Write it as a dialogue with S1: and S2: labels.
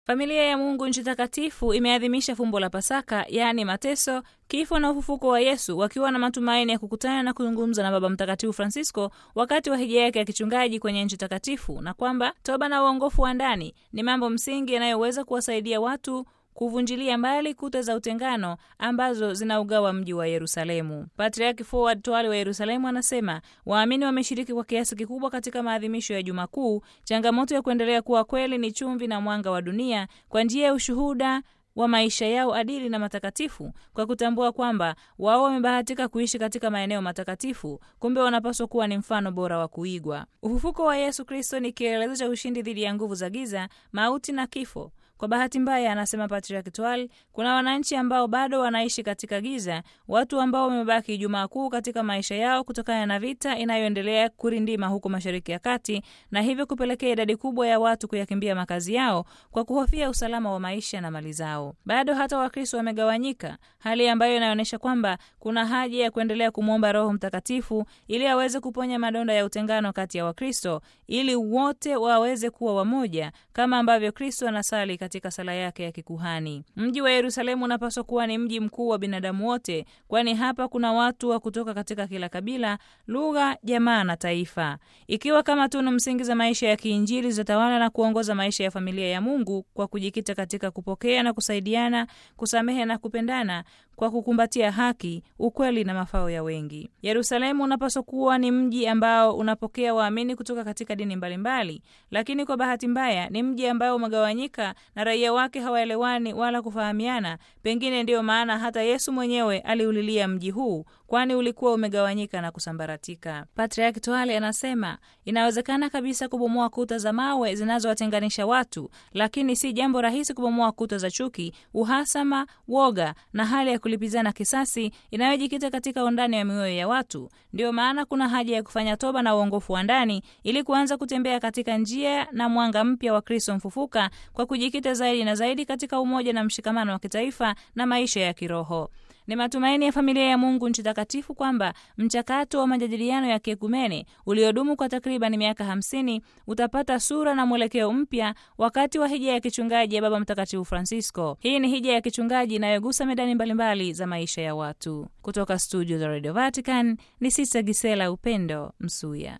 S1: Familia ya Mungu nchi takatifu imeadhimisha fumbo la Pasaka, yaani mateso, kifo na ufufuko wa Yesu, wakiwa na matumaini ya kukutana na kuzungumza na Baba Mtakatifu Francisco wakati wa hija yake ya kichungaji kwenye nchi takatifu, na kwamba toba na uongofu wa ndani ni mambo msingi yanayoweza kuwasaidia watu kuvunjilia mbali kuta za utengano ambazo zinaugawa mji wa Yerusalemu. Patriarki Forward Twale wa Yerusalemu anasema waamini wameshiriki kwa kiasi kikubwa katika maadhimisho ya Juma Kuu. Changamoto ya kuendelea kuwa kweli ni chumvi na mwanga wa dunia kwa njia ya ushuhuda wa maisha yao adili na matakatifu, kwa kutambua kwamba wao wamebahatika kuishi katika maeneo matakatifu, kumbe wanapaswa kuwa ni mfano bora wa kuigwa. Ufufuko wa Yesu Kristo ni kielelezo cha ushindi dhidi ya nguvu za giza, mauti na kifo. Kwa bahati mbaya, anasema Patriarch Twal, kuna wananchi ambao bado wanaishi katika giza, watu ambao wamebaki Ijumaa Kuu katika maisha yao kutokana na vita inayoendelea kurindima huko Mashariki ya Kati, na hivyo kupelekea idadi kubwa ya watu kuyakimbia makazi yao kwa kuhofia usalama wa maisha na mali zao. Bado hata Wakristo wamegawanyika, hali ambayo inaonyesha kwamba kuna haja ya kuendelea kumwomba Roho Mtakatifu ili aweze kuponya madonda ya utengano kati ya Wakristo ili wote waweze kuwa wamoja kama ambavyo Kristo anasali katika sala yake ya kikuhani. Mji wa Yerusalemu unapaswa kuwa ni mji mkuu wa binadamu wote, kwani hapa kuna watu wa kutoka katika kila kabila, lugha, jamaa na taifa. Ikiwa kama tunu msingi za maisha ya kiinjili zitatawala na kuongoza maisha ya familia ya Mungu kwa kujikita katika kupokea na kusaidiana, kusamehe na kupendana kwa kukumbatia haki, ukweli na mafao ya wengi. Yerusalemu unapaswa kuwa ni mji ambao unapokea waamini kutoka katika dini mbalimbali, lakini kwa bahati mbaya ni mji ambao umegawanyika na raia wake hawaelewani wala kufahamiana. Pengine ndiyo maana hata Yesu mwenyewe aliulilia mji huu, kwani ulikuwa umegawanyika na kusambaratika. Patriarki Twale anasema inawezekana kabisa kubomoa kuta za mawe zinazowatenganisha watu, lakini si jambo rahisi kubomoa kuta za chuki, uhasama, woga na hali ya kulipizana kisasi inayojikita katika undani wa mioyo ya watu. Ndiyo maana kuna haja ya kufanya toba na uongofu wa ndani ili kuanza kutembea katika njia na mwanga mpya wa Kristo mfufuka kwa kujikita zaidi na zaidi katika umoja na mshikamano wa kitaifa na maisha ya kiroho. Ni matumaini ya familia ya Mungu nchi takatifu kwamba mchakato wa majadiliano ya kiekumene uliodumu kwa takriban miaka hamsini utapata sura na mwelekeo mpya wakati wa hija ya kichungaji ya Baba Mtakatifu Francisco. Hii ni hija ya kichungaji inayogusa medani mbalimbali za maisha ya watu. Kutoka studio za Radio Vatican ni Sista Gisela Upendo Msuya.